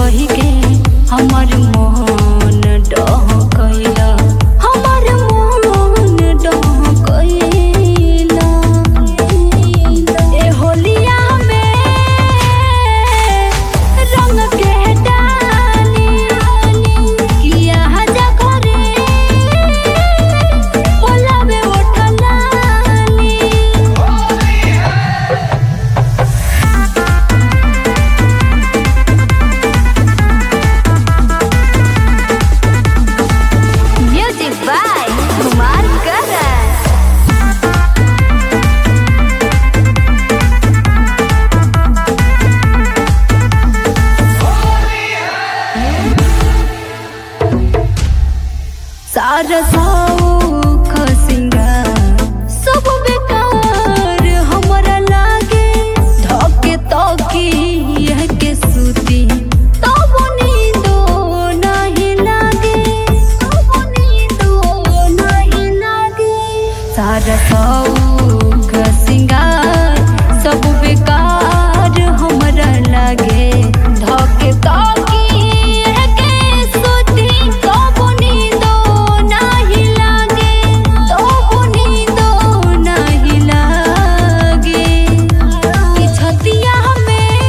कही के हमर मोहन डह कैला हमर मोहन डह कैला ए होलिया में रंग के डाली किया जा करे बोलावे ओठलाली Music by Kumar Karan. सारा सौख सिंगार सब बेकार हमरा लागे धके तकी यह के सूती तब नींदो नहीं लागे तब नींदो नहीं लागे सारा सौख सिंगार सब बेकार हमरा लागे धके तकी यह के सूती तब नींदो नहीं लागे तब नींदो नहीं लागे कि छतिया में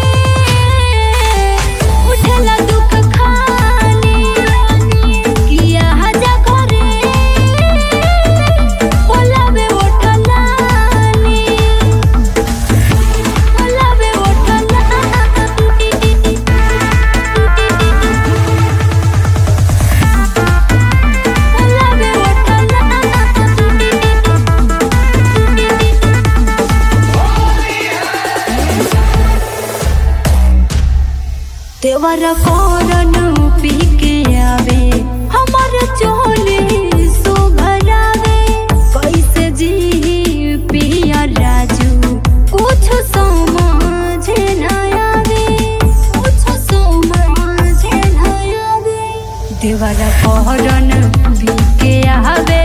उठला दुख खाली किया जा करे बोलावे ओठलाली बोलावे ओठलाली बोलावे ओठलाली देवर कौरन पी के आवे हमर चोले सुघरावे कैसे जी पिया राजू कुछ समझ न आवे कुछ समझ न आवे देवर कौरन पी के आवे